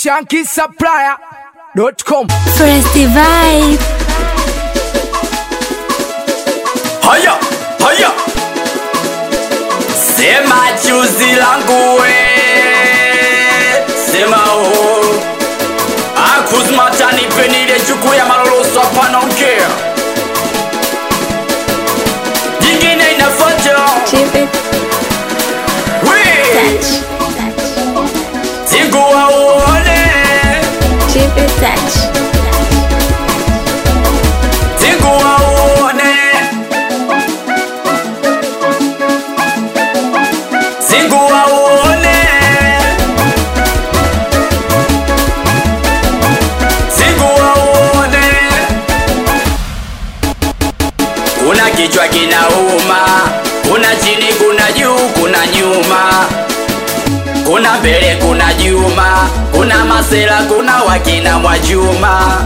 shankisupplier.com. First vibe. Haya, haya. Sema chuzi langu we. Sema oh. Akuzmata nipenile chuku ya maloloso hapana ongea. Jingine inafuata. Keep it We. touch. Siku wa uone. Keep it touch. Siku wa uone. Siku wa uone. Siku wa uone. Kuna kichwa kinauma, kuna chini, kuna juu, kuna nyuma, kuna mbele, kuna juma, kuna masela, kuna wakina Mwajuma.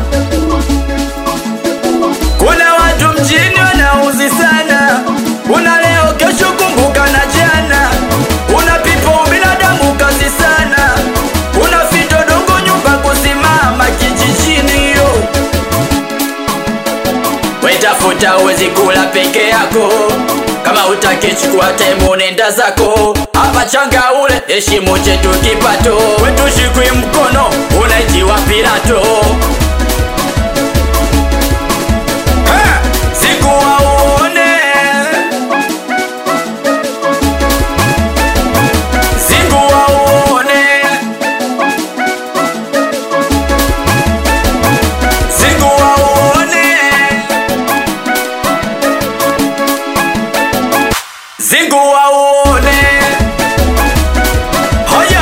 Kuna watu mjini wanauzi sana, kuna leo, kesho, kumbuka na jana. Kuna pipo binadamu kazi sana, kuna fito dongo nyumba kusimama kijijini yo wetafuta uwezi kula peke yako kama utakichukua temu nenda zako hapa changa ule heshimu chetu kipato wetushikwi mkono unaitiwa pilato Ha! siku wauone siku wauone siku wauone Zingu waone Hoya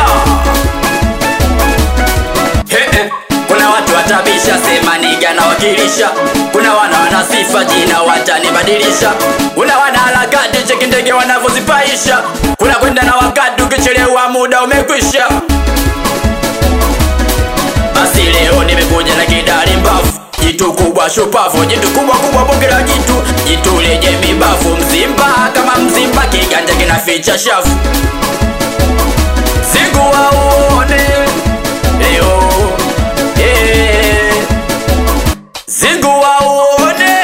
He, he. Kuna watu watabisha sema niga na wakilisha Kuna wana wana sifa jina watanibadilisha Kuna wana harakati cheki ndege wanavyozipaisha Kuna kwenda na wakati ukichelewa muda umekwisha basi leo nimekuja na kidari mbavu jitu kubwa shupavu jitu kubwa kubwa bonge la jitu jitu lenye mibavu mzimba kama mzimba kiganja kinaficha shafu siku wauone leo eh. siku wauone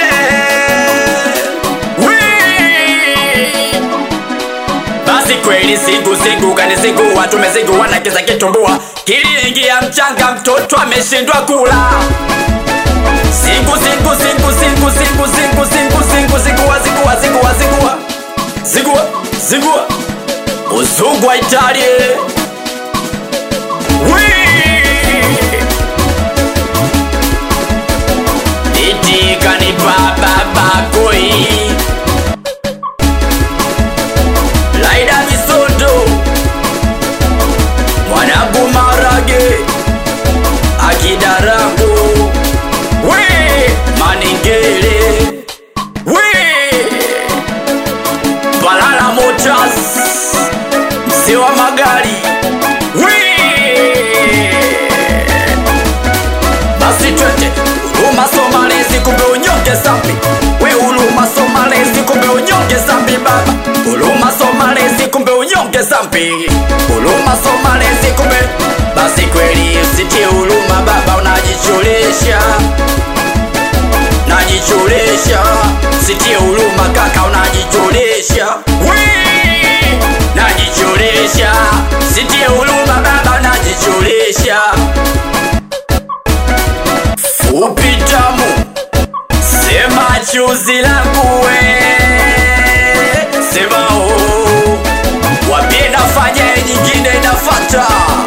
Wee! basi kweli siku siku kanizingua tumezingua na kiza kitumbua kiliingia mchanga mtoto ameshindwa kula siku siku siku siku siku siku siku siku zingua zingua zingua zingua zingua zingua uzungu wa Italia itikani baba bakoi Laida Misondo Mwanangu Marage Akidarangu We Maningele We Balala Motors Mzee wa magari We Basi twende Huruma Somalezi kumbe unyonge zambi We huruma Somalezi kumbe unyonge zambi baba Huruma Somalezi kumbe unyonge zambi Huruma Somalezi kumbe Basi kweli usitie huruma baba unajichoresha Najichoresha Sitie huruma kaka unajichoresha Wee! Najichoresha Sitie huruma baba unajichoresha fupi tamu sema chuzi langu we sema oh. wambie nafanya nyingine inafata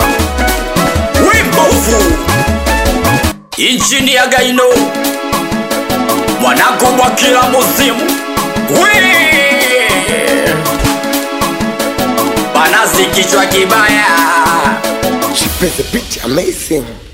wimbovu injini ya gaino mwanangu mwa kila muzimu we banazi kichwa kibaya She plays the beat amazing.